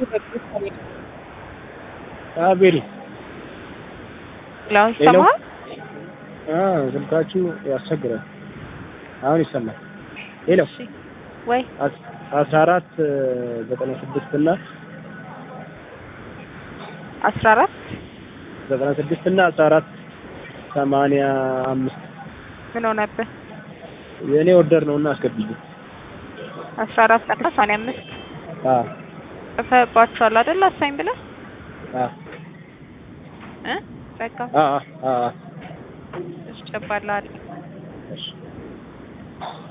አቤል ላው ይሰማል። ስልካችሁ ያስቸግራል። አሁን ይሰማል። ሄሎ እሺ ወይ አስራ አራት ዘጠና ስድስት እና አስራ አራት ዘጠና ስድስት እና አስራ አራት ሰማንያ አምስት ምን ሆነብህ? የእኔ ኦርደር ነው እና አስገብልኝ። አስራ አራት እና ሰማንያ አምስት አዎ ጽፈህባቸዋል አይደል? አሳኝ ብለህ አዎ እ በቃ አዎ አዎ እሺ ጨባላለሁ። እሺ